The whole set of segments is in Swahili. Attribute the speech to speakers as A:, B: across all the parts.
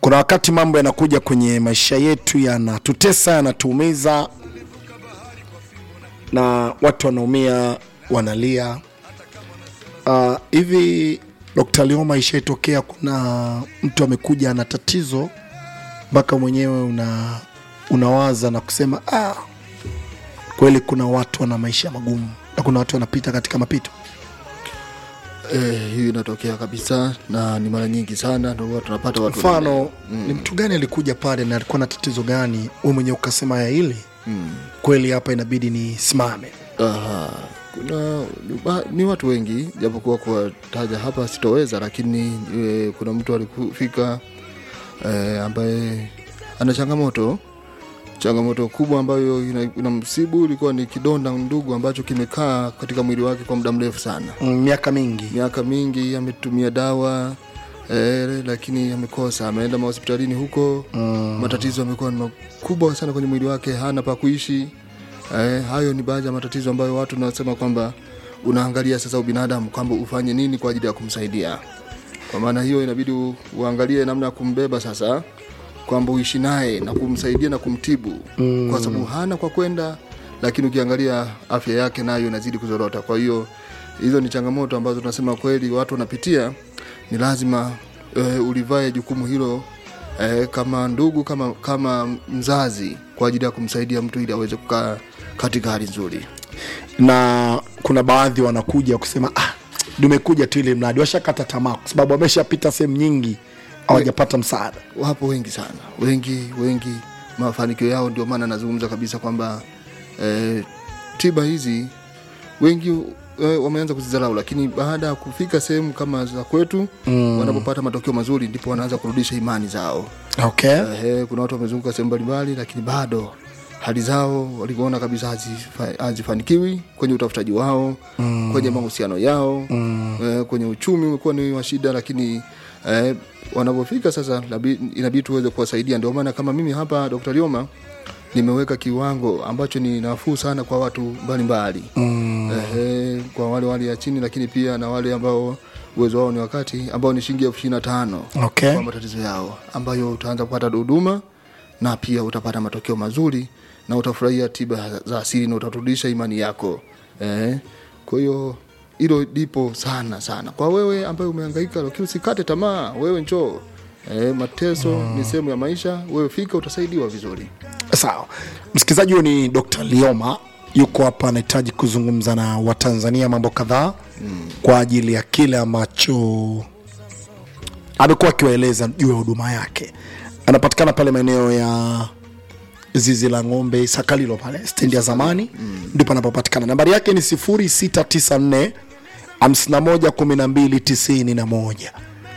A: kuna wakati mambo yanakuja kwenye maisha yetu yanatutesa yanatuumiza na watu wanaumia wanalia Ah, hivi Dr. Lioma ishaitokea kuna mtu amekuja ana tatizo mpaka mwenyewe una unawaza na kusema ah, kweli kuna watu wana maisha magumu na kuna watu wanapita katika mapito
B: Eh, hiyo inatokea kabisa na ni mara nyingi sana ndio huwa tunapata watu
A: mfano ni mtu gani alikuja pale na alikuwa na tatizo gani we mwenyewe ukasema ya hili kweli hapa inabidi nisimame
B: Aha, kuna ni, ba- ni watu wengi japokuwa kuwataja hapa sitoweza, lakini e, kuna mtu alikufika e, ambaye ana changamoto changamoto kubwa ambayo ina, ina msibu ilikuwa ni kidonda ndugu ambacho kimekaa katika mwili wake kwa muda mrefu sana,
A: Mm, miaka mingi
B: miaka mingi ametumia dawa e, lakini amekosa, ameenda mahospitalini huko mm. matatizo yamekuwa ni makubwa sana kwenye mwili wake, hana pa kuishi Eh, hayo ni baadhi ya matatizo ambayo watu nasema kwamba unaangalia sasa ubinadamu kwamba ufanye nini kwa ajili ya kumsaidia. Kwa maana hiyo inabidi u- uangalie namna ya kumbeba sasa, kwamba uishi naye na kumsaidia na kumtibu mm. kwa sababu hana kwa kwenda, lakini ukiangalia afya yake nayo inazidi kuzorota. Kwa hiyo hizo ni changamoto ambazo tunasema kweli watu wanapitia, ni lazima eh, ulivae jukumu hilo eh, kama ndugu kama, kama mzazi kwa ajili ya kumsaidia mtu ili aweze kukaa katika hali nzuri.
A: na kuna baadhi wanakuja kusema ah, nimekuja tu ile mradi washakata tamaa kwa sababu wameshapita sehemu nyingi hawajapata msaada
B: Wapo wengi sana, wengi wengi, mafanikio yao ndio maana nazungumza kabisa kwamba eh, tiba hizi wengi eh, wameanza kuzidharau, lakini baada ya kufika sehemu kama za kwetu mm. wanapopata matokeo mazuri ndipo wanaanza kurudisha imani zao.
A: okay.
B: Ehe, kuna watu wamezunguka sehemu mbalimbali, lakini bado hali zao walivyoona kabisa hazifa- hazifanikiwi kwenye utafutaji wao mm. kwenye mahusiano yao mm. eh, kwenye uchumi umekuwa ni wa shida, lakini eh, wanapofika sasa labi- inabidi tuweze kuwasaidia. Ndio maana kama mimi hapa Dr. Lioma nimeweka kiwango ambacho ni nafuu sana kwa watu mbalimbali mm. Ehe, kwa wale wale ya chini, lakini pia na wale ambao uwezo wao ni wakati ambao ni shilingi elfu ishirini na tano
A: Okay.
B: kwa matatizo yao ambayo utaanza kupata huduma na pia utapata matokeo mazuri na utafurahia tiba za asili na utarudisha imani yako eh. Kwa hiyo hilo lipo sana sana kwa wewe ambaye umehangaika, lakini usikate tamaa. Wewe njoo eh, mateso ni sehemu ya maisha. Wewe fika, utasaidiwa vizuri.
A: sawa msikilizaji huyo ni dr lioma yuko hapa anahitaji kuzungumza na watanzania mambo kadhaa mm. kwa ajili ya kile ambacho amekuwa akiwaeleza juu ya huduma yake anapatikana pale maeneo ya zizi la ng'ombe sakalilo pale stendi ya zamani mm. ndipo anapopatikana nambari yake ni 0694 51 12 91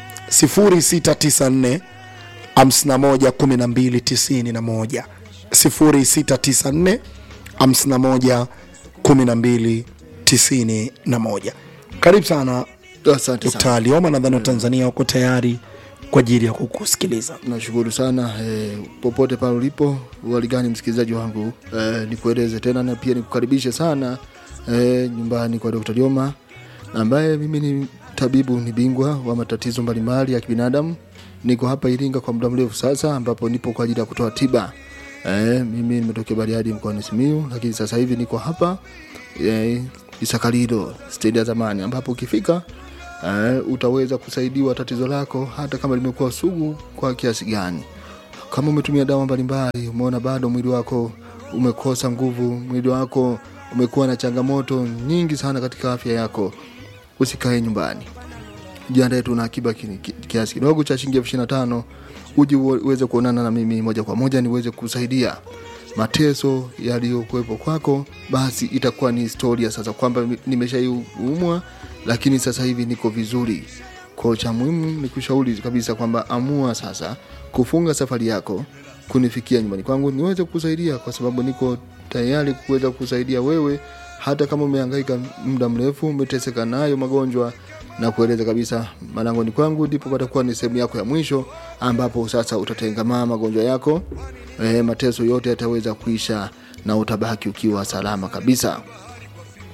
A: 0694 51 12 91 0694 51 12 91 karibu sana
B: Asante sana.
A: Dkt. Lioma, nadhani Watanzania wako tayari kwa ajili ya kukusikiliza.
B: Nashukuru sana eh, popote pale ulipo, waligani msikilizaji wangu eh, nikueleze tena na pia nikukaribishe sana eh, nyumbani kwa Dr. Lioma ambaye mimi ni tabibu, ni bingwa wa matatizo mbalimbali ya kibinadamu. Niko hapa Iringa kwa muda mrefu sasa, ambapo nipo kwa ajili ya kutoa tiba. Eh, mimi nimetokea Bariadi mkoani Simiyu, lakini sasa hivi niko hapa eh, Isakalilo stendi ya zamani, ambapo ukifika uh, utaweza kusaidiwa tatizo lako hata kama limekuwa sugu kwa kiasi gani. Kama umetumia dawa mbalimbali, umeona bado mwili wako umekosa nguvu, mwili wako umekuwa na changamoto nyingi sana katika afya yako, usikae nyumbani, jiandae tu na akiba ki- ki- kiasi kidogo cha shilingi elfu ishirini na tano uje uwe- uweze kuonana na mimi moja kwa moja niweze kusaidia mateso yaliyokuwepo kwako, basi itakuwa ni historia sasa kwamba nimeshaiumwa, lakini sasa hivi niko vizuri. Kwa cha muhimu ni kushauri kabisa kwamba amua sasa kufunga safari yako kunifikia nyumbani kwangu niweze kukusaidia, kwa sababu niko tayari kuweza kukusaidia wewe, hata kama umehangaika muda mrefu, umeteseka nayo magonjwa na kueleza kabisa malangoni kwangu ndipo patakuwa ni sehemu yako ya mwisho ambapo sasa utatengamaa magonjwa yako e, mateso yote yataweza kuisha na utabaki ukiwa salama kabisa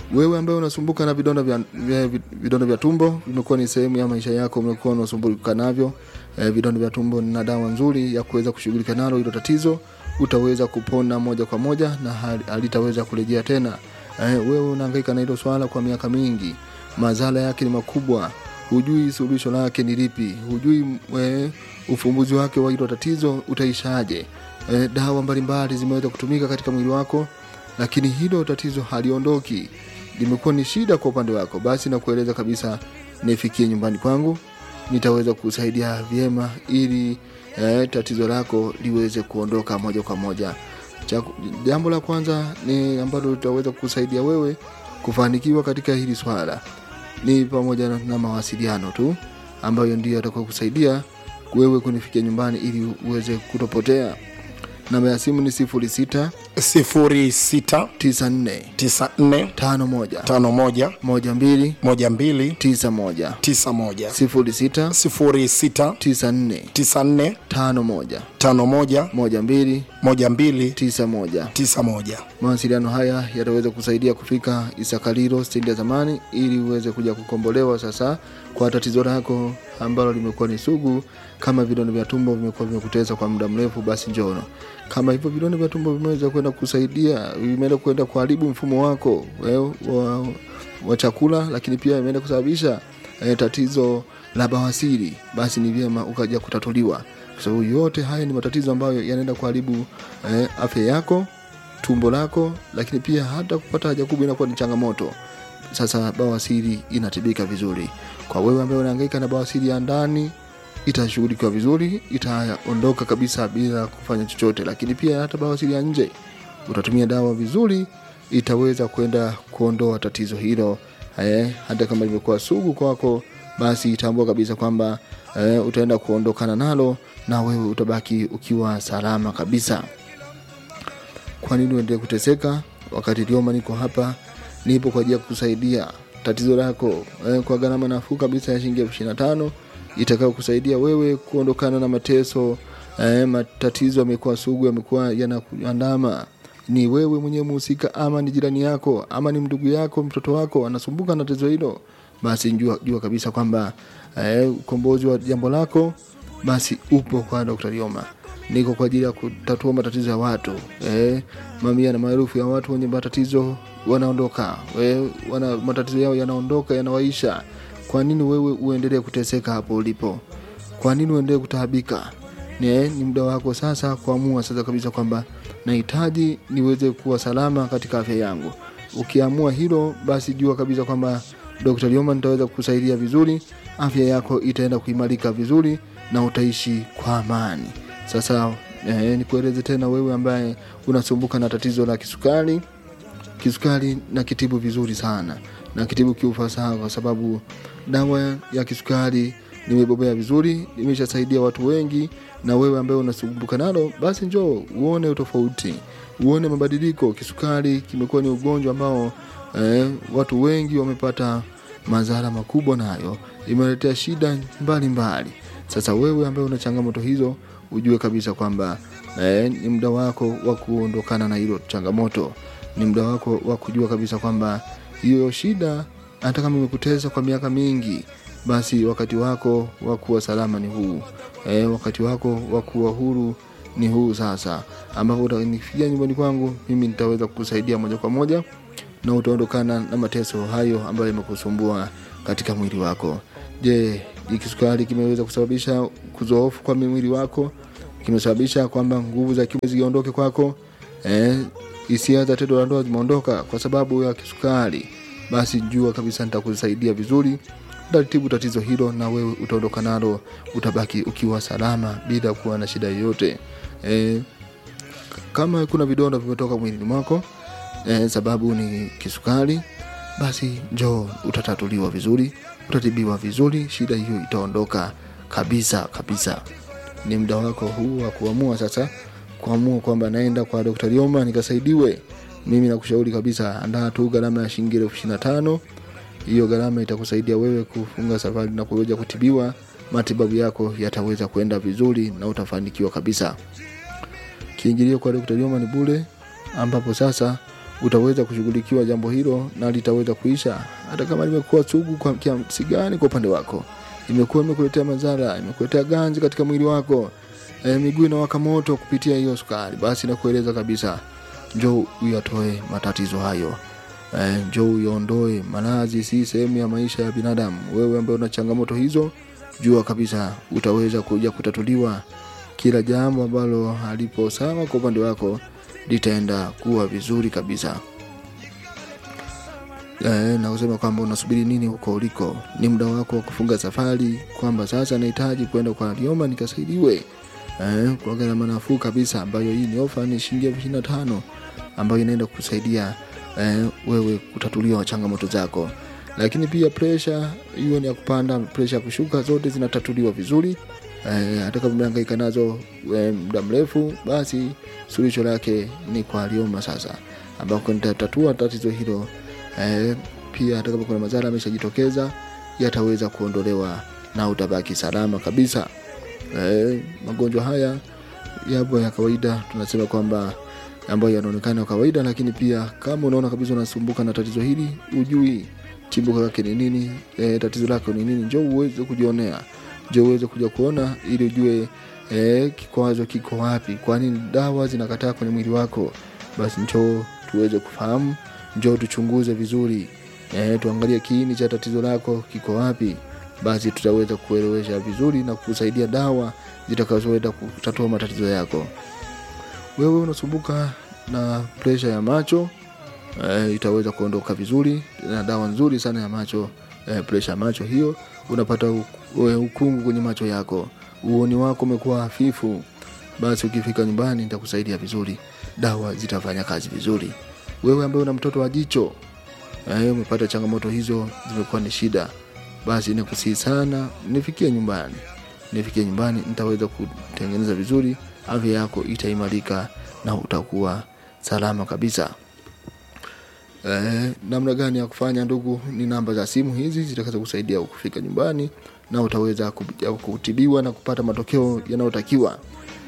B: wewe ambaye unasumbuka na vidonda vya, vya, vidonda vya tumbo vimekuwa ni sehemu ya maisha yako umekuwa unasumbuka navyo eh, vidonda vya tumbo na dawa nzuri ya kuweza kushughulika nalo hilo tatizo utaweza kupona moja kwa moja na hali- halitaweza kurejea tena eh, wewe unahangaika na hilo swala kwa miaka mingi madhara yake ni makubwa hujui suluhisho lake ni lipi hujui eh, ufumbuzi wake wa hilo tatizo utaishaje eh, dawa mbalimbali zimeweza kutumika katika mwili wako lakini hilo tatizo haliondoki limekuwa ni shida kwa upande wako basi nakueleza kabisa nifikie nyumbani kwangu nitaweza kusaidia vyema ili eh, tatizo lako liweze kuondoka moja kwa moja Cha- jambo la kwanza ni ambalo litaweza kusaidia wewe kufanikiwa katika hili swala ni pamoja na, na mawasiliano tu ambayo ndio yatakuwa kusaidia wewe kunifikia nyumbani ili uweze kutopotea namba ya simu ni sifuri sita
A: sifuri sita
B: tisa nne
A: tisa nne
B: tano moja
A: tano moja
B: moja mbili
A: moja mbili
B: tisa moja
A: tisa moja
B: sifuri sita
A: sifuri sita
B: tisa nne
A: tisa nne
B: tano moja
A: tano moja
B: moja mbili
A: moja mbili
B: tisa moja
A: tisa moja
B: mawasiliano haya yataweza kusaidia kufika isakaliro stendi ya zamani ili uweze kuja kukombolewa sasa kwa tatizo lako ambalo limekuwa ni sugu kama vidonda vya tumbo vimekuwa vimekuteza kwa muda mrefu basi njono kama hivyo vidonda vya tumbo vimeweza kwenda kusaidia vimeenda kwenda kuharibu mfumo wako wewe, wa, wa chakula lakini pia imeenda kusababisha eh, tatizo la bawasiri basi ni vyema ukaja kutatuliwa kwa sababu yote haya ni matatizo ambayo yanaenda kuharibu eh, afya yako tumbo lako lakini pia hata kupata haja kubwa inakuwa ni changamoto sasa bawasiri inatibika vizuri kwa wewe ambaye unahangaika na bawasiri ya ndani itashughulikiwa vizuri itaondoka kabisa bila kufanya chochote lakini pia hata bawasiri ya nje utatumia dawa vizuri itaweza kwenda kuondoa tatizo hilo eh, hata kama limekuwa sugu kwako basi tambua kabisa kwamba eh, utaenda kuondokana nalo na wewe utabaki ukiwa salama kabisa kwa nini uendelee kuteseka wakati lioma niko hapa nipo kwa ajili ya kukusaidia tatizo lako eh, kwa gharama nafuu kabisa ya shilingi elfu ishirini na tano itakayo kusaidia wewe kuondokana na mateso eh, matatizo yamekuwa sugu yamekuwa yanakuandama ni wewe mwenyewe muhusika ama ni jirani yako ama ni ndugu yako mtoto wako anasumbuka na tatizo hilo basi jua, jua kabisa kwamba eh, ukombozi wa jambo lako basi upo kwa Dr. Lioma niko kwa ajili ya kutatua matatizo ya watu eh, mamia na maelfu ya watu wenye matatizo wanaondoka eh, wana, matatizo yao yanaondoka yanawaisha kwa nini wewe uendelee kuteseka hapo ulipo kwa nini uendelee kutaabika ni, eh, ni muda wako sasa kuamua sasa kabisa kwamba nahitaji niweze kuwa salama katika afya yangu ukiamua hilo basi jua kabisa kwamba Dr. Lioma nitaweza kukusaidia vizuri afya yako itaenda kuimarika vizuri na utaishi kwa amani sasa eh, nikueleze tena wewe ambaye unasumbuka na tatizo la kisukari kisukari na kitibu vizuri sana na kitibu kiufasaha kwa sababu dawa ya kisukari nimebobea vizuri imeshasaidia watu wengi na wewe ambaye unasumbuka nalo basi njoo uone utofauti uone mabadiliko kisukari kimekuwa ni ugonjwa ambao eh, watu wengi wamepata madhara makubwa nayo imeletea shida mbalimbali mbali. sasa wewe ambaye una changamoto hizo ujue kabisa kwamba eh, ni muda wako wa kuondokana na hilo changamoto ni muda wako wa kujua kabisa kwamba hiyo shida hata kama imekutesa kwa miaka mingi basi wakati wako wa kuwa salama ni huu e, wakati wako wa kuwa huru ni huu sasa ambapo utanifikia nyumbani kwangu mimi nitaweza kukusaidia moja kwa moja na utaondokana na mateso hayo ambayo yamekusumbua katika mwili wako je hii kisukari kimeweza kusababisha kuzoofu kwa mwili wako kimesababisha kwamba nguvu za kiume ziondoke kwako eh, hisia za tendo la ndoa zimeondoka kwa sababu ya kisukari basi jua kabisa nitakusaidia vizuri nitatibu tatizo hilo na wewe utaondoka nalo utabaki ukiwa salama bila kuwa na shida yoyote e, kama kuna vidonda vimetoka mwilini mwako e, sababu ni kisukari basi njoo utatatuliwa vizuri utatibiwa vizuri shida hiyo itaondoka kabisa kabisa ni muda wako huu wa kuamua sasa kuamua kwamba naenda kwa Dr. Lioma nikasaidiwe mimi nakushauri kabisa andaa tu gharama ya shilingi elfu ishirini na tano hiyo gharama itakusaidia wewe kufunga safari na kuweza kutibiwa matibabu yako yataweza kwenda vizuri na utafanikiwa kabisa kiingilio kwa Dr. Lioma ni bure ambapo sasa utaweza kushughulikiwa jambo hilo na litaweza kuisha hata kama limekuwa sugu kwa kiasi gani kwa upande wako imekuwa imekuletea madhara imekuletea ganzi katika mwili wako e, miguu inawaka moto kupitia hiyo sukari basi nakueleza kabisa njoo uyatoe matatizo hayo e, njoo uyaondoe maradhi si sehemu ya maisha ya binadamu wewe ambaye una changamoto hizo jua kabisa utaweza kuja kutatuliwa kila jambo ambalo halipo sawa kwa upande wako litaenda kuwa vizuri kabisa e, na kusema kwamba unasubiri nini huko uliko ni muda wako wa kufunga safari kwamba sasa nahitaji kwenda kwa lioma nikasaidiwe e, kwa gharama nafuu kabisa ambayo hii ni ofa ni shilingi elfu ishirini na tano ambayo inaenda kusaidia e, wewe kutatuliwa changamoto zako lakini pia presha hiyo ni ya kupanda presha ya kushuka zote zinatatuliwa vizuri e, hata kama umehangaika nazo e, muda mrefu basi suluhisho lake ni kwa lioma sasa ambako nitatatua tatizo hilo e, pia hata kama kuna madhara ameshajitokeza yataweza kuondolewa na utabaki salama kabisa e, magonjwa haya yapo ya kawaida tunasema kwamba ambayo yanaonekana ya kawaida lakini pia kama unaona kabisa unasumbuka na tatizo hili ujui chimbuko lake ni nini e, tatizo lako ni nini njo uweze kujionea njo uweze kuja kuona ili ujue e, kikwazo kiko wapi kwa nini dawa zinakataa kwenye mwili wako basi njoo tuweze kufahamu njoo tuchunguze vizuri e, tuangalie kiini cha tatizo lako kiko wapi basi tutaweza kuelewesha vizuri na kusaidia dawa zitakazoweza kutatua matatizo yako wewe unasumbuka na presha ya macho e, itaweza kuondoka vizuri na dawa nzuri sana ya macho e, presha ya macho hiyo unapata u- e, ukungu kwenye macho yako uoni wako umekuwa hafifu basi ukifika nyumbani nitakusaidia vizuri dawa zitafanya kazi vizuri wewe ambaye una mtoto wa jicho e, umepata changamoto hizo zimekuwa ni shida basi nakusihi sana nifikie nyumbani nifikie nyumbani nitaweza kutengeneza vizuri afya yako itaimarika na utakuwa salama kabisa Eh, namna gani ya kufanya ndugu ni namba za simu hizi zitaweza kusaidia kufika nyumbani na utaweza ku- kutibiwa na kupata matokeo yanayotakiwa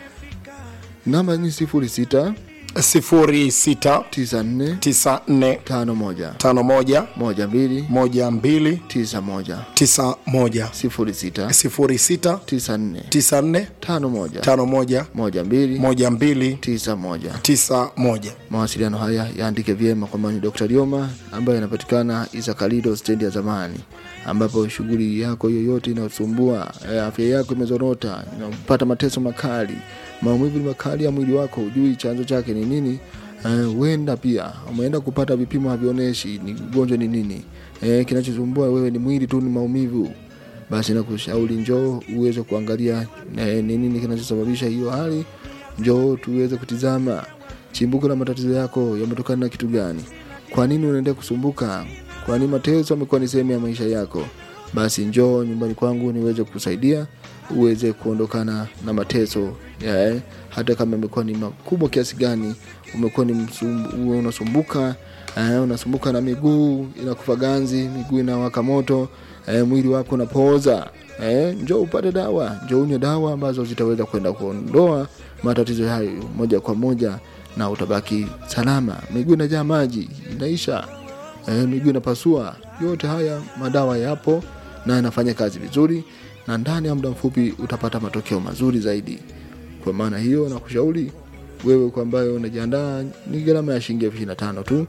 B: namba ni sifuri sita
A: sifuri sita
B: tisa nne
A: tisa nne
B: tano moja
A: tano moja
B: moja mbili
A: moja mbili
B: tisa moja
A: tisa moja
B: sifuri sita
A: sifuri sita
B: tisa nne
A: tisa nne
B: tano moja
A: tano moja
B: moja mbili
A: moja mbili
B: tisa moja
A: tisa moja
B: mawasiliano haya yaandike vyema kwamba ni Dr. Lioma ambaye anapatikana Isakalido stendi ya zamani, ambapo shughuli yako yoyote inayosumbua eh, afya yako imezorota, unapata mateso makali, maumivu ni makali ya mwili wako, hujui chanzo chake ni nini, eh, huenda pia umeenda kupata vipimo havionyeshi ni ugonjwa ni nini, eh, kinachosumbua wewe ni mwili tu, ni maumivu basi nakushauri njoo uweze kuangalia eh, ni nini kinachosababisha hiyo hali njoo tuweze kutizama chimbuko la matatizo yako yametokana na kitu gani kwa nini unaendelea kusumbuka kwa nini mateso amekuwa ni sehemu ya maisha yako basi njoo nyumbani kwangu niweze kusaidia uweze kuondokana na mateso yeah. hata kama imekuwa ni makubwa kiasi gani umekuwa ni msumbu, unasumbuka eh, unasumbuka na miguu inakufa ganzi miguu inawaka moto eh, mwili wako unapooza eh, njoo upate dawa njoo unywe dawa ambazo zitaweza kwenda kuondoa matatizo hayo moja kwa moja na utabaki salama miguu inajaa maji inaisha eh, miguu inapasua yote haya madawa yapo na yanafanya kazi vizuri na ndani ya muda mfupi utapata matokeo mazuri zaidi kwa maana hiyo nakushauri wewe kwa ambayo unajiandaa ni gharama ya shilingi elfu ishirini na tano tu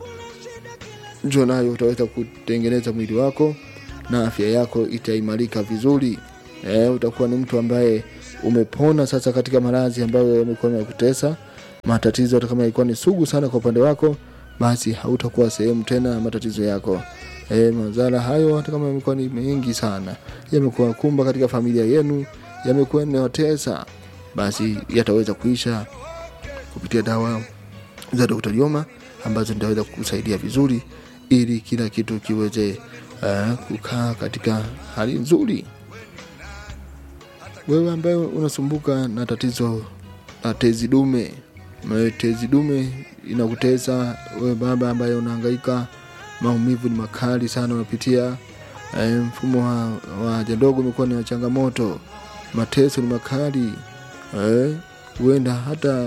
B: njoo nayo utaweza kutengeneza mwili wako na afya yako itaimarika vizuri e, utakuwa ni mtu ambaye umepona sasa katika maradhi ambayo yamekuwa yamekutesa matatizo hata kama ilikuwa ni sugu sana kwa upande wako basi hautakuwa sehemu tena ya matatizo yako e, madhara hayo hata kama yamekuwa ni mengi sana yamekuwa kumba katika familia yenu yamekuwa yanayotesa basi yataweza kuisha kupitia dawa za Dr. Lioma ambazo nitaweza kukusaidia vizuri ili kila kitu kiweze uh, kukaa katika hali nzuri. Wewe ambaye unasumbuka na tatizo la tezi dume, na tezi dume inakutesa wewe baba ambaye unahangaika, maumivu ni makali sana unapitia, eh, mfumo wa, wa haja ndogo umekuwa ni changamoto, mateso ni makali eh, huenda hata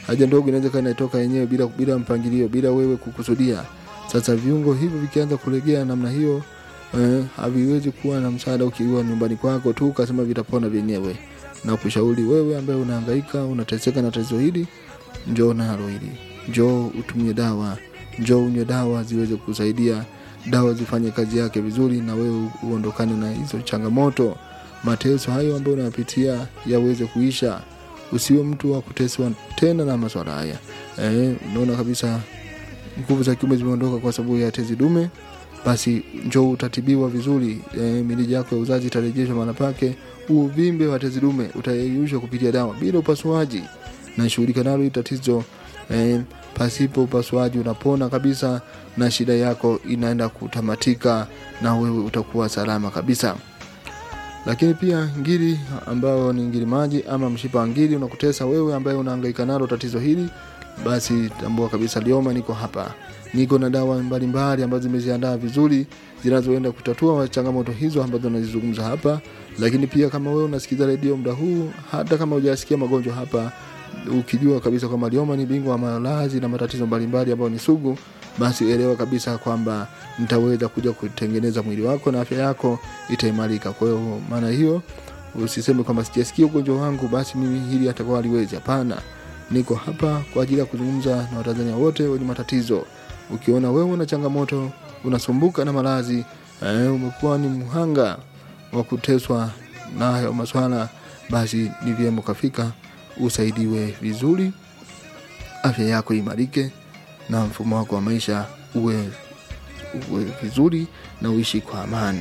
B: haja ndogo inaweza kaa inatoka yenyewe bila, bila mpangilio bila wewe kukusudia sasa viungo hivyo vikianza kulegea namna hiyo eh, haviwezi kuwa na msaada ukiwa nyumbani kwako tu ukasema vitapona vyenyewe na kushauri wewe ambaye unahangaika unateseka na tatizo hili njoo nalo hili njoo utumie dawa njoo unywe dawa ziweze kusaidia dawa zifanye kazi yake vizuri na wewe uondokane na hizo changamoto mateso hayo ambayo unayapitia yaweze kuisha usiwe mtu wa kuteswa tena na maswala haya eh, unaona kabisa nguvu za kiume zimeondoka kwa sababu ya tezi dume basi njoo utatibiwa vizuri e, mirija yako ya uzazi itarejeshwa mahala pake uvimbe wa tezi dume utayeyushwa kupitia dawa bila upasuaji nashughulika nalo hili tatizo e, pasipo upasuaji unapona kabisa na shida yako inaenda kutamatika na wewe utakuwa salama kabisa lakini pia ngiri ambayo ni ngiri maji ama mshipa wa ngiri unakutesa wewe ambaye unahangaika nalo tatizo hili basi tambua kabisa lioma niko hapa niko na dawa mbalimbali ambazo zimeziandaa vizuri zinazoenda kutatua changamoto hizo ambazo nazizungumza hapa lakini pia kama wewe unasikiza redio muda huu hata kama hujasikia magonjwa hapa ukijua kabisa kwamba lioma ni bingwa wa malazi na matatizo mbalimbali ambayo ni sugu basi elewa kabisa kwamba nitaweza kuja kutengeneza mwili wako na afya yako itaimarika kwa hiyo maana hiyo usiseme kwamba sijasikia ugonjwa wangu basi mimi hili atakuwa haliwezi hapana niko hapa kwa ajili ya kuzungumza na watanzania wote wenye matatizo ukiona wewe una changamoto unasumbuka na malazi eh, umekuwa ni mhanga wa kuteswa na hayo maswala basi ni vyema ukafika usaidiwe vizuri afya yako imarike na mfumo wako wa maisha uwe, uwe vizuri na uishi kwa amani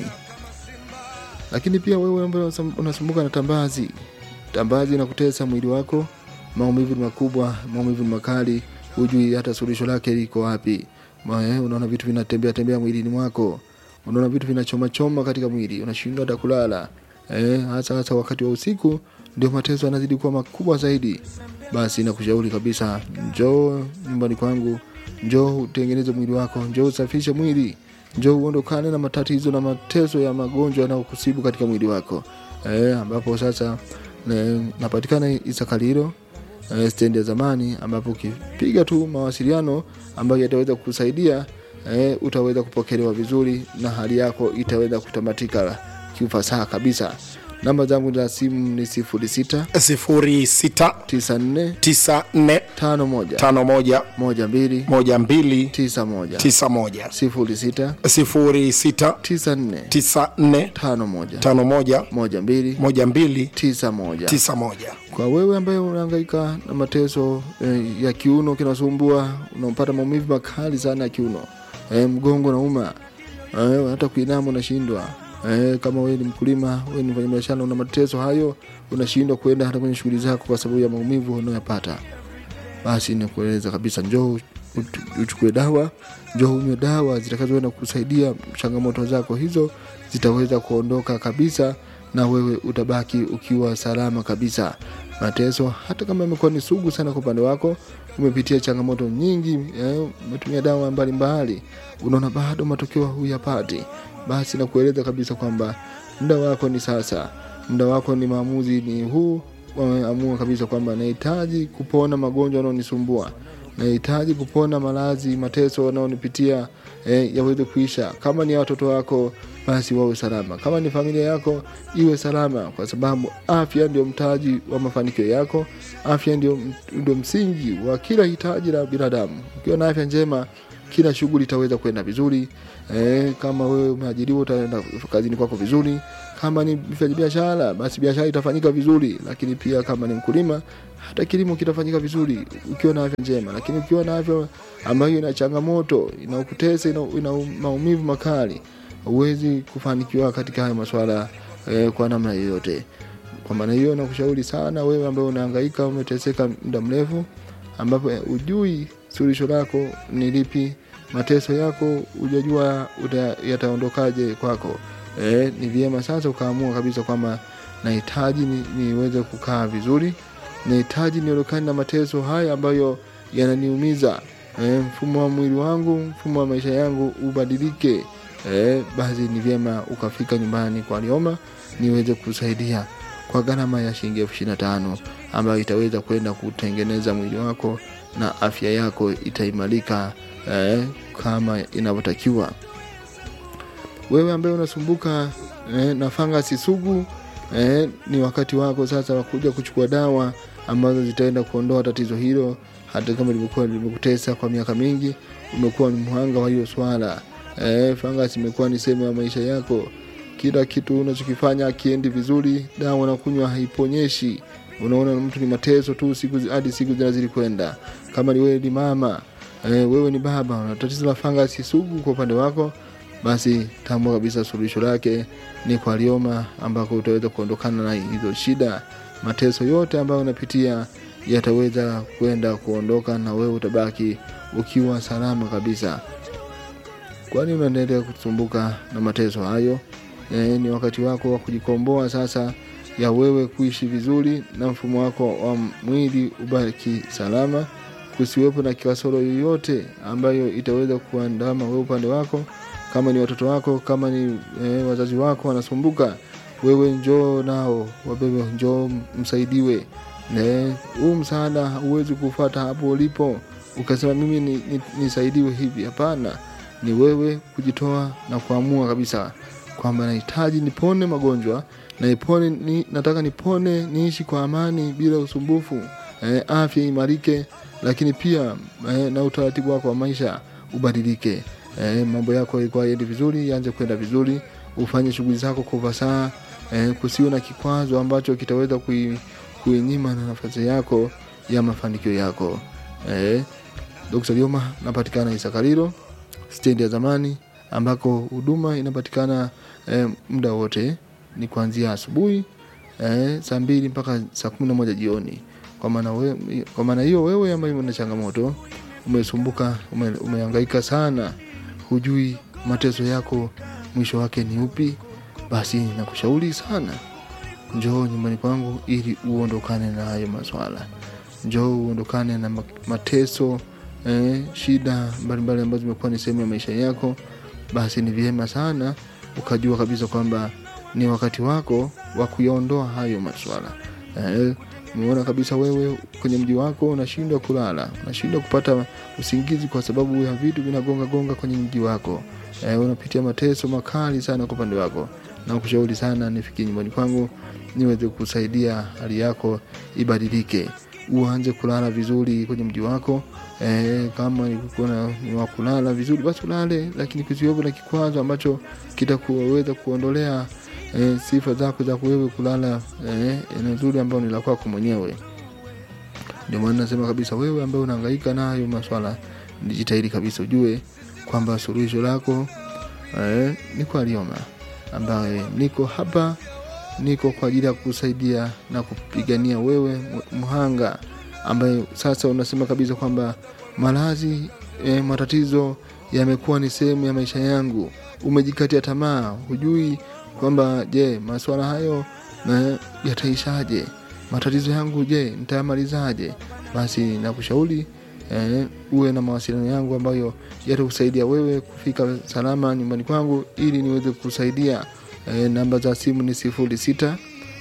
B: lakini pia wewe ambaye unasum- unasumbuka na tambazi tambazi inakutesa mwili wako maumivu ni makubwa maumivu ni makali hujui hata suluhisho lake liko wapi Ma- eh, unaona vitu vinatembea tembea mwilini mwako unaona vitu vinachoma choma katika mwili unashindwa hata kulala eh, hasa hasa wakati wa usiku ndio mateso yanazidi kuwa makubwa zaidi basi nakushauri kabisa njoo nyumbani kwangu njoo utengeneze mwili wako njoo usafishe mwili njoo uondokane na matatizo na mateso ya magonjwa yanayokusibu katika mwili wako eh, ambapo sasa eh, napatikana isakaliro eh, stendi ya zamani ambapo ukipiga tu mawasiliano ambayo yataweza kukusaidia eh, utaweza kupokelewa vizuri na hali yako itaweza kutamatika kiufasaha kabisa namba zangu za simu ni sifuri sita
A: sifuri sita
B: tisa nne
A: tisa nne
B: tano moja
A: tano moja
B: moja mbili
A: moja mbili
B: tisa moja
A: tisa moja
B: sifuri sita
A: sifuri sita
B: tisa nne
A: tisa nne
B: tano moja
A: tano moja
B: moja mbili
A: moja mbili
B: tisa moja
A: tisa moja
B: kwa wewe ambaye unahangaika na mateso eh, ya kiuno kinasumbua unapata maumivu makali sana ya kiuno eh, mgongo nauma eh, hata kuinama unashindwa eh, kama wewe ni mkulima wewe ni mfanyabiashara una mateso hayo unashindwa kuenda hata kwenye shughuli zako kwa sababu ya maumivu unayopata basi nikueleza kabisa njoo ut- uchukue dawa njoo unywe dawa zitakazoenda kusaidia changamoto zako hizo zitaweza kuondoka kabisa na wewe utabaki ukiwa salama kabisa mateso hata kama imekuwa ni sugu sana kwa upande wako umepitia changamoto nyingi eh, umetumia dawa mbalimbali unaona bado matokeo huyapati basi nakueleza kabisa kwamba muda wako ni sasa muda wako ni maamuzi ni huu wameamua kabisa kwamba nahitaji kupona magonjwa yanayonisumbua nahitaji kupona maradhi mateso wanaonipitia eh, yaweze kuisha kama ni watoto wako basi wawe salama kama ni familia yako iwe salama kwa sababu afya ndio mtaji wa mafanikio yako afya ndio, ndio msingi wa kila hitaji la binadamu ukiwa na afya njema kila shughuli itaweza kwenda vizuri e, kama wewe umeajiriwa utaenda kazini kwako vizuri kama ni mfanya biashara basi biashara itafanyika vizuri lakini pia kama ni mkulima hata kilimo kitafanyika vizuri ukiwa na afya njema lakini ukiwa na afya ambayo ina changamoto inakutesa ina, ina maumivu makali huwezi kufanikiwa katika haya maswala eh, kwa namna yoyote kwa maana hiyo nakushauri sana wewe ambaye unahangaika umeteseka muda mrefu ambapo eh, ujui suluhisho lako ni lipi mateso yako ujajua uta- yataondokaje kwako e, ni vyema sasa ukaamua kabisa kwamba nahitaji ni, niweze kukaa vizuri nahitaji niondokane na mateso haya ambayo yananiumiza e, mfumo wa mwili wangu mfumo wa maisha yangu ubadilike e, basi ni vyema ukafika nyumbani kwa lioma niweze kusaidia kwa gharama ya shilingi elfu ishirini na tano ambayo itaweza kwenda kutengeneza mwili wako na afya yako itaimarika eh, kama inavyotakiwa wewe ambaye unasumbuka eh, na fangasi sugu eh, ni wakati wako sasa wa kuja kuchukua dawa ambazo zitaenda kuondoa tatizo hilo hata kama limekuwa limekutesa kwa miaka mingi umekuwa ni mhanga wa hiyo swala eh, fangasi imekuwa ni sehemu ya maisha yako kila kitu unachokifanya akiendi vizuri dawa nakunywa haiponyeshi unaona mtu ni mateso tu siku zi- hadi siku zinazidi kwenda kama ni wewe ni mama eh, wewe ni baba una tatizo la fangasi sugu kwa upande wako basi tambua kabisa suluhisho lake ni kwa lioma ambako utaweza kuondokana na hizo shida mateso yote ambayo unapitia yataweza kwenda kuondoka na wewe utabaki ukiwa salama kabisa kwani unaendelea kusumbuka na mateso hayo e, ni wakati wako wa kujikomboa sasa ya wewe kuishi vizuri na mfumo wako wa mwili ubaki salama kusiwepo na kasoro yoyote ambayo itaweza kuandama wewe upande wako kama ni watoto wako kama ni e, wazazi wako wanasumbuka wewe njoo nao wabebe njoo msaidiwe Ne, huu msaada huwezi kufata hapo ulipo ukasema mimi ni, ni, nisaidiwe hivi hapana ni wewe kujitoa na kuamua kabisa kwamba nahitaji nipone magonjwa na ipone, ni, nataka nipone niishi kwa amani bila usumbufu eh, afya imarike lakini pia eh, na utaratibu wako wa maisha ubadilike eh, mambo yako yalikuwa yendi vizuri yaanze kwenda vizuri ufanye shughuli zako kwa ufasaha eh, kusiwe na kikwazo ambacho kitaweza kui, kuinyima na nafasi yako ya mafanikio yako eh, Dr. Lioma napatikana Isakalilo stendi ya zamani ambako huduma inapatikana eh, muda wote ni kuanzia asubuhi eh, saa mbili mpaka saa kumi na moja jioni kwa maana we- kwa maana hiyo wewe ambaye una changamoto umesumbuka ume, umehangaika sana hujui mateso yako mwisho wake ni upi basi nakushauri sana njoo nyumbani kwangu ili uondokane na hayo maswala njoo uondokane na ma- mateso eh, shida mbalimbali ambazo zimekuwa ni sehemu ya maisha yako basi ni vyema sana ukajua kabisa kwamba ni wakati wako wa kuyaondoa hayo maswala eh, umeona kabisa wewe kwenye mji wako unashindwa kulala unashindwa kupata usingizi kwa sababu ya vitu vinagonga gonga kwenye mji wako eh, unapitia mateso makali sana kwa upande wako na kushauri sana nifikie nyumbani kwangu niweze kusaidia hali yako ibadilike uanze kulala vizuri kwenye mji wako e, kama ulikuwa na- ni wa kulala vizuri basi ulale lakini kusiwepo na kikwazo ambacho kitakuweza kuondolea e, sifa zako za wewe kulala e, eneo zuri ambao ni la kwako mwenyewe ndio maana nasema kabisa wewe ambaye unahangaika nayo maswala jitahidi kabisa ujue kwamba suluhisho lako eh, ni kwa Lioma ambaye niko hapa niko kwa ajili ya kusaidia na kupigania wewe mu- mhanga ambaye sasa unasema kabisa kwamba malazi e, matatizo yamekuwa ni sehemu ya maisha yangu umejikatia tamaa hujui kwamba je maswala hayo na yataishaje matatizo yangu je nitayamalizaje basi nakushauri eh, uwe na mawasiliano yangu ambayo yatakusaidia wewe kufika salama nyumbani kwangu ili niweze kusaidia eh, namba za simu ni sifuri sita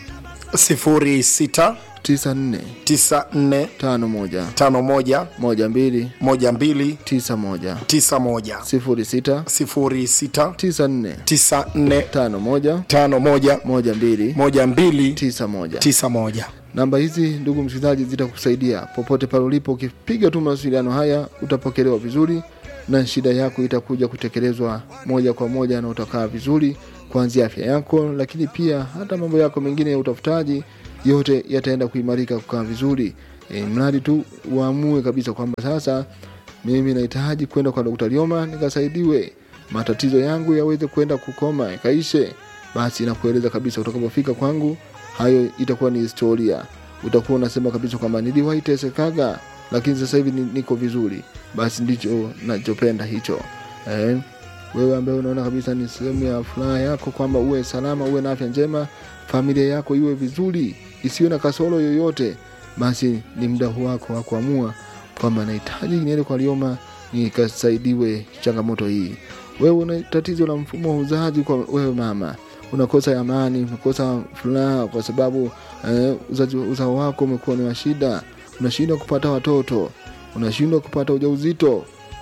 A: sifuri sita
B: tisa nne
A: tisa nne
B: tano moja
A: tano moja
B: moja mbili
A: moja mbili
B: tisa moja
A: tisa moja
B: sifuri sita
A: sifuri sita
B: tisa nne
A: tisa nne
B: tano moja
A: tano moja
B: moja mbili
A: moja mbili
B: tisa moja
A: tisa moja
B: namba hizi ndugu msikilizaji zitakusaidia popote pale ulipo ukipiga tu mawasiliano haya utapokelewa vizuri na shida yako itakuja kutekelezwa moja kwa moja na utakaa vizuri kuanzia afya yako lakini pia hata mambo yako mengine ya utafutaji yote yataenda kuimarika kukaa vizuri e, mradi tu uamue kabisa kwamba sasa mimi nahitaji kwenda kwa Dr. Lioma nikasaidiwe matatizo yangu yaweze kwenda kukoma yakaishe basi nakueleza kabisa utakapofika kwangu hayo itakuwa ni historia utakuwa unasema kabisa kwamba niliwahi tesekaga lakini sasa hivi ni- niko vizuri basi ndicho nachopenda hicho eh, wewe ambaye unaona kabisa ni sehemu ya furaha yako kwamba uwe salama uwe na afya njema familia yako iwe vizuri isiwe na kasoro yoyote basi ni muda wako wa kuamua kwamba nahitaji niende kwa lioma nikasaidiwe changamoto hii wewe una tatizo la mfumo wa uzazi kwa wewe mama unakosa amani unakosa furaha kwa sababu eh, uzazi- uzao wako umekuwa ni wa shida unashindwa kupata watoto unashindwa kupata ujauzito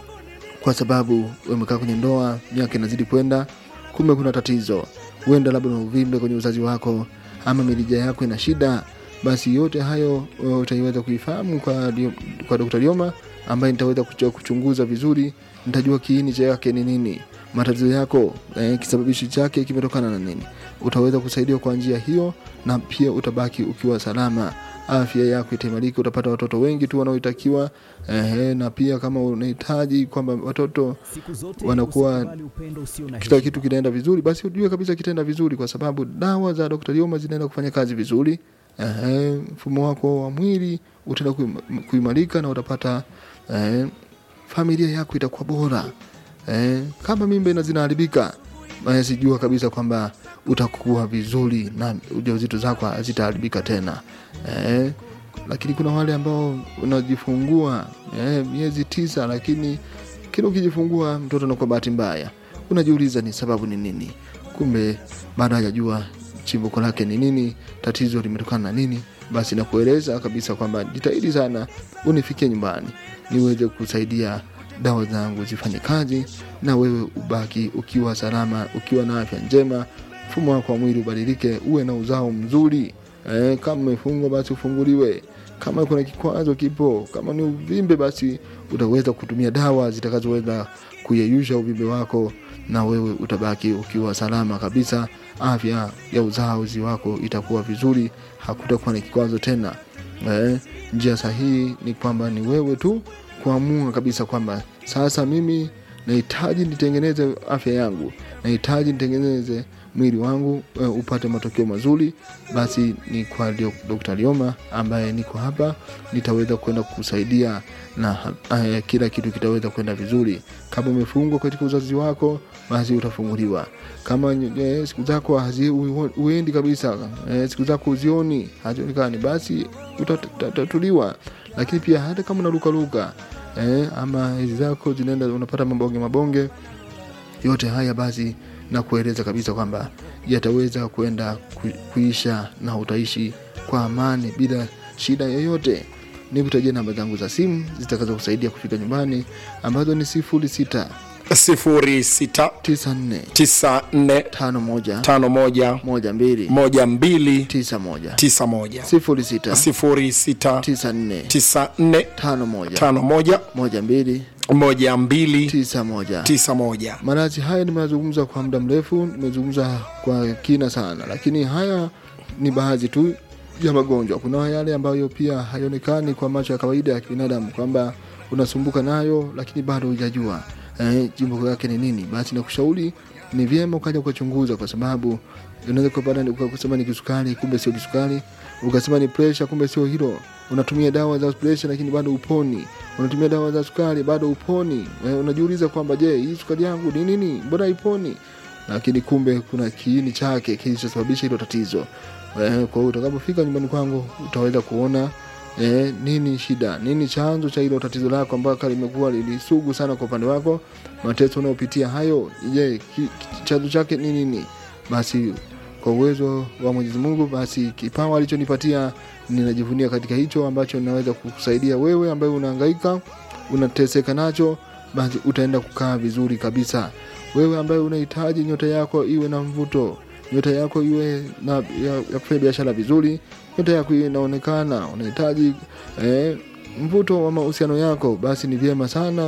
B: kwa sababu umekaa kwenye ndoa miaka inazidi kwenda kumbe kuna tatizo huenda labda na uvimbe kwenye uzazi wako ama mirija yako ina shida basi yote hayo uh, utaiweza kuifahamu kwa, Dio- kwa Dr. Lioma ambaye nitaweza kucho- kuchunguza vizuri nitajua kiini chake ni nini matatizo yako eh, kisababishi chake kimetokana na nini utaweza kusaidiwa kwa njia hiyo na pia utabaki ukiwa salama afya yako itaimarika utapata watoto wengi tu wanaoitakiwa eh, na pia kama unahitaji kwamba watoto wanakuwa
C: usikubali upendo usio na
B: kila
C: heshima.
B: kitu kinaenda vizuri basi ujue kabisa kitaenda vizuri kwa sababu dawa za Dr. Lioma zinaenda kufanya kazi vizuri Ehe, mfumo wako wa mwili utaenda kuim- kuimarika na utapata eh, familia yako itakuwa bora eh, kama mimba ina zinaharibika basi jua kabisa kwamba utakuwa vizuri na ujauzito zako hazitaharibika tena eh, lakini kuna wale ambao unajifungua eh, miezi tisa lakini kila ukijifungua mtoto anakuwa bahati mbaya unajiuliza ni sababu ni nini kumbe bado hajajua chimbuko lake ni nini tatizo limetokana na nini basi nakueleza kabisa kwamba jitahidi sana unifikie nyumbani niweze kusaidia dawa zangu zifanye kazi na wewe ubaki ukiwa salama ukiwa na afya njema mfumo wako wa mwili ubadilike uwe na uzao mzuri eh, kama umefungwa basi ufunguliwe kama kuna kikwazo kipo kama ni uvimbe basi utaweza kutumia dawa zitakazoweza kuyeyusha uvimbe wako na wewe utabaki ukiwa salama kabisa afya ya uzazi wako itakuwa vizuri hakutakuwa na kikwazo tena eh, njia sahihi ni kwamba ni wewe tu kuamua kabisa kwamba sasa mimi nahitaji nitengeneze afya yangu nahitaji nitengeneze mwili wangu uh, upate matokeo mazuri basi ni kwa Dr. Lioma ambaye niko hapa nitaweza kwenda kukusaidia na uh, kila kitu kitaweza kwenda vizuri kama umefungwa katika uzazi wako basi utafunguliwa kama uh, siku zako hazi- ue- uendi kabisa uh, siku zako uzioni hazionekani basi utatatuliwa lakini pia hata kama unarukaruka eh, ama hizi zako zinaenda unapata mabonge mabonge yote haya basi na kueleza kabisa kwamba yataweza kwenda ku- kuisha na utaishi kwa amani bila shida yoyote nikutajia namba zangu za simu zitakazo kusaidia kufika nyumbani ambazo ni sifuri sita
A: sifuri sita
B: tisa nne
A: tisa nne
B: tano moja
A: tano moja
B: moja mbili
A: moja mbili
B: tisa moja
A: tisa moja
B: sifuri sita
A: sifuri sita
B: tisa nne
A: tisa nne
B: tano moja
A: tano moja
B: moja mbili
A: moja mbili
B: tisa moja
A: tisa moja
B: maradhi haya nimeyazungumza kwa muda mrefu nimezungumza kwa kina sana lakini haya ni baadhi tu ya magonjwa kuna yale ambayo pia haionekani kwa macho ya kawaida ya kibinadamu kwamba unasumbuka nayo lakini bado hujajua eh, jimbo yake ni nini basi nakushauri ni vyema ukaja ukachunguza kwa sababu unaweza kupata ukasema ni kisukari kumbe sio kisukari ukasema ni presha kumbe sio hilo unatumia dawa za presha lakini bado uponi unatumia dawa za sukari bado uponi eh, unajiuliza kwamba je hii sukari yangu ni nini mbona iponi lakini kumbe kuna kiini chake kilichosababisha hilo tatizo eh, kwa hiyo utakapofika nyumbani kwangu utaweza kuona eh, nini shida nini chanzo cha hilo tatizo lako ambalo limekuwa lilisugu sana kwa upande wako mateso unayopitia hayo je ki, ki, chanzo chake ni nini basi kwa uwezo wa mwenyezi mungu basi kipawa alichonipatia ninajivunia katika hicho ambacho ninaweza kukusaidia wewe ambaye unahangaika unateseka nacho basi utaenda kukaa vizuri kabisa wewe ambaye unahitaji nyota yako iwe na mvuto nyota yako iwe na ya, ya kufanya biashara vizuri nyota yako iwe inaonekana unahitaji eh, mvuto wa mahusiano yako basi ni vyema sana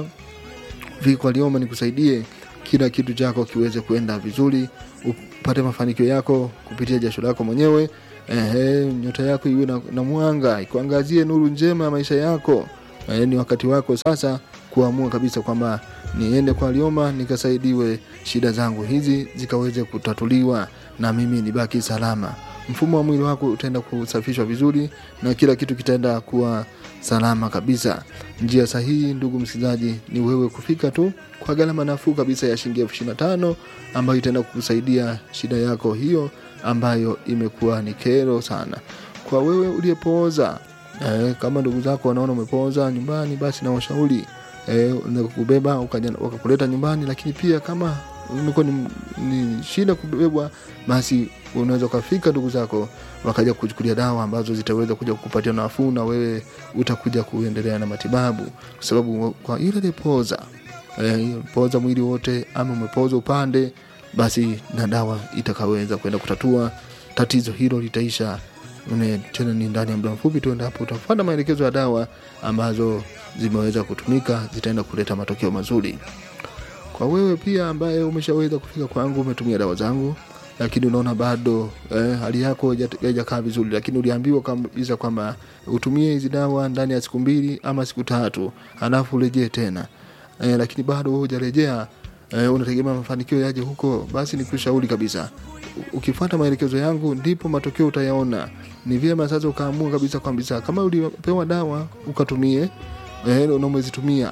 B: viko alioma nikusaidie kila kitu chako kiweze kuenda vizuri upate mafanikio yako kupitia jasho lako mwenyewe Ehe, nyota yako iwe na, na mwanga ikuangazie nuru njema ya maisha yako Ehe, ni wakati wako sasa kuamua kabisa kwamba niende kwa Lioma nikasaidiwe shida zangu hizi zikaweze kutatuliwa na mimi nibaki salama. Mfumo wa mwili wako utaenda kusafishwa vizuri na kila kitu kitaenda kuwa salama kabisa. Njia sahihi, ndugu msikilizaji, ni wewe kufika tu kwa gharama nafuu kabisa ya shilingi elfu ishirini na tano ambayo itaenda kukusaidia shida yako hiyo ambayo imekuwa ni kero sana kwa wewe uliyepooza. Eh, kama ndugu zako wanaona umepooza nyumbani, basi na washauri eh, unaweza kubeba ukaja- wakakuleta nyumbani, lakini pia kama imekuwa ni, ni shida kubebwa basi unaweza ukafika ndugu zako wakaja kuchukulia dawa ambazo zitaweza kuja kukupatia nafuu na wewe utakuja kuendelea na matibabu kwa sababu kwa ile lipoza eh, poza mwili wote ama umepoza upande basi na dawa itakaweza kwenda kutatua tatizo hilo litaisha Une, tena ni ndani ya muda mfupi tu endapo utafuata maelekezo ya dawa ambazo zimeweza kutumika zitaenda kuleta matokeo mazuri kwa wewe pia ambaye umeshaweza kufika kwangu umetumia dawa zangu lakini unaona bado eh, hali yako haija- haijakaa vizuri lakini uliambiwa kabisa kwamba utumie hizi dawa ndani ya siku mbili ama siku tatu alafu urejee tena eh, lakini bado wewe hujarejea eh, unategemea mafanikio yaje huko basi nikushauri kabisa U- ukifuata maelekezo yangu ndipo matokeo utayaona ni vyema sasa ukaamua kabisa kwambisa kama ulipewa dawa ukatumie eh, na umezitumia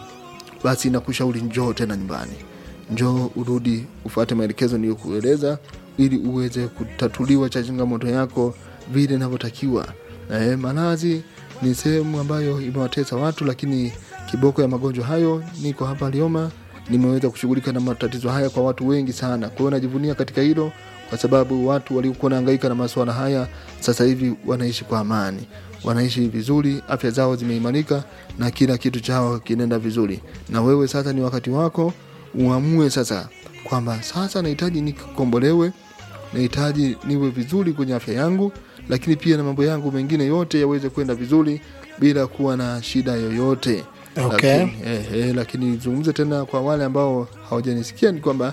B: basi nakushauri njoo tena nyumbani njoo urudi ufuate maelekezo niliyokueleza ili uweze kutatuliwa cha changamoto yako vile inavyotakiwa e, malazi ni sehemu ambayo imewatesa watu lakini kiboko ya magonjwa hayo niko hapa lioma nimeweza kushughulika na matatizo haya kwa watu wengi sana kwa hiyo najivunia katika hilo kwa sababu watu waliokuwa nahangaika na masuala haya sasa hivi wanaishi kwa amani wanaishi vizuri afya zao zimeimarika na kila kitu chao kinaenda vizuri na wewe sasa ni wakati wako uamue sasa kwamba sasa nahitaji nikombolewe nahitaji niwe vizuri kwenye afya yangu lakini pia na mambo yangu mengine yote yaweze kwenda vizuri bila kuwa na shida yoyote
A: Okay.
B: lakini, eh, eh, lakini nizungumze tena kwa wale ambao hawajanisikia ni kwamba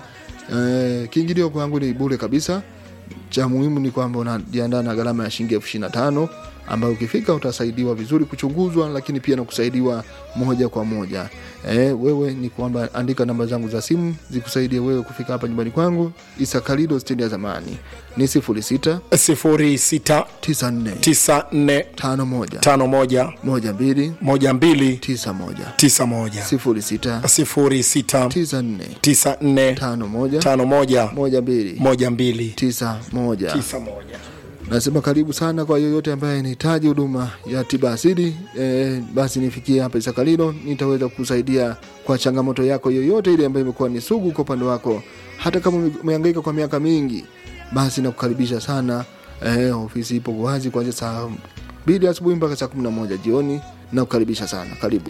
B: eh, kiingilio kwangu ni bure kabisa cha muhimu ni kwamba unajiandaa na gharama ya shilingi elfu ishirini na tano ambayo ukifika utasaidiwa vizuri kuchunguzwa lakini pia na kusaidiwa moja kwa moja e, wewe ni kwamba andika namba zangu za simu zikusaidie wewe kufika hapa nyumbani kwangu isakalido stendi ya zamani ni sifuri sita
A: sifuri sita
B: tisa nne
A: tisa nne
B: tano moja
A: tano moja
B: moja mbili
A: moja mbili
B: tisa moja
A: tisa moja
B: sifuri sita
A: sifuri sita
B: tisa nne
A: tisa nne
B: tano moja
A: tano moja
B: moja mbili
A: moja mbili
B: tisa moja
A: tisa moja
B: nasema karibu sana kwa yoyote ambaye anahitaji huduma ya tiba asili e, basi nifikie hapa isakalilo nitaweza kusaidia kwa changamoto yako yoyote ile ambayo imekuwa ni sugu kwa upande wako hata kama ume- umehangaika kwa miaka mingi basi nakukaribisha sana e, ofisi ipo wazi kuanzia saa mbili asubuhi mpaka saa kumi na moja jioni nakukaribisha sana karibu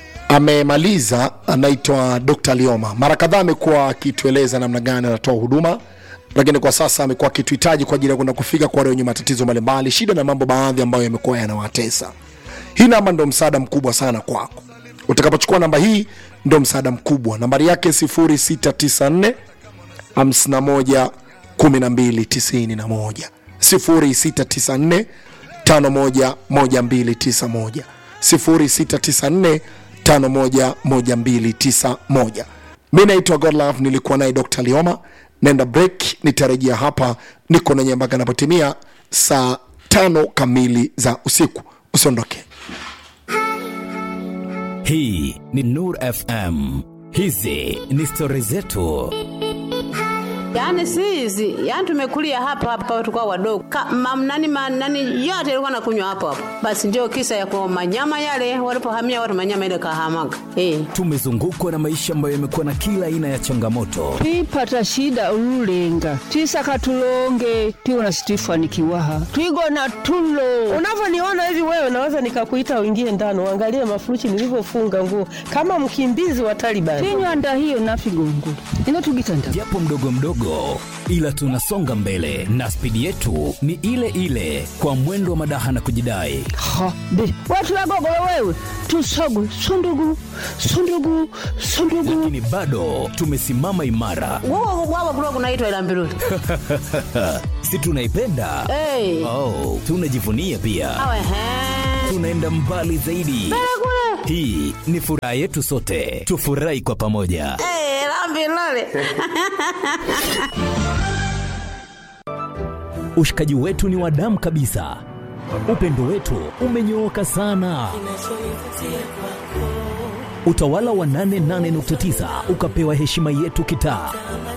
A: amemaliza anaitwa dr lioma mara kadhaa amekuwa akitueleza namna gani anatoa huduma lakini kwa sasa amekuwa akituhitaji kwa ajili ya kwenda kufika kwa wale wenye matatizo mbalimbali shida na mambo baadhi ambayo yamekuwa yanawatesa hii namba ndo msaada mkubwa sana kwako utakapochukua namba hii ndo msaada mkubwa nambari yake 0694 51 1291 0694 511291 0694 511291 mi naitwa godlove nilikuwa naye dr lioma naenda break nitarejea hapa niko nanye mpaka napotimia saa tano kamili za usiku usiondoke
C: hii ni nur fm hizi ni stori zetu
D: Yaani si hizi, yaani tumekulia hapa hapa tulikuwa wadogo. Ka, mam, nani, ma, nani yote ilikuwa nakunywa hapo hapo. Basi ndio kisa ya kwa manyama yale walipohamia watu manyama ile kahamaga. Eh.
C: tumezungukwa na maisha ambayo yamekuwa na kila aina ya changamoto
E: twipata shida ululenga twisaka tulonge tiwona situifanikiwaha twigona tulo
F: unavyoniona hivi wewe naweza nikakuita uingie ndani uangalie mafuruchi nilivyofunga nguo kama mkimbizi wa Taliban.
E: tinywanda hiyo nafigongo ino tugitanda
C: japo mdogo mdogo ila tunasonga mbele na spidi yetu ni ile ile kwa mwendo wa madaha na kujidai
E: ha be watu wagogolo wewe tusogwe sundugu sundugu sundugu
C: lakini bado tumesimama imara
D: Wao wao kulikuwa kunaitwa ila mbiruli.
C: si tunaipenda
D: Eh.
C: oh, tunajivunia pia
D: Awe he.
C: tunaenda mbali zaidi hii ni furaha yetu sote tufurahi kwa pamoja
D: Eh, la mbiruli.
C: ushikaji wetu ni wa damu kabisa upendo wetu umenyooka sana utawala wa 88.9 ukapewa heshima yetu kitaa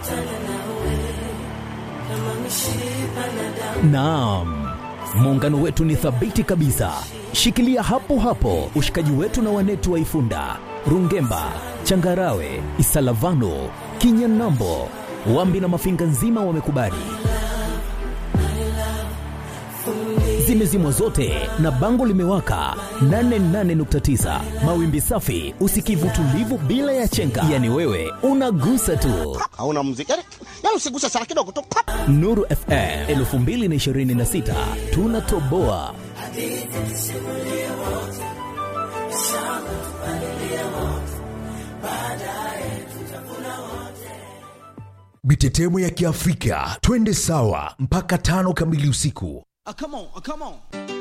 C: naam muungano wetu ni thabiti kabisa shikilia hapo hapo ushikaji wetu na wanetu wa ifunda Rungemba, Changarawe, Isalavano, Kinyanambo, Wambi na Mafinga nzima wamekubali. Zimezimwa zote na bango limewaka 88.9 mawimbi safi, usikivu tulivu bila ya chenga, yani wewe unagusa tu.
G: hauna muziki yani, yani usiguse sana kidogo tu pap.
C: Nuru FM 2026 tunatoboa.
H: Mitetemo ya Kiafrika, twende sawa mpaka tano kamili usiku.
I: Ah, come on, ah, come on.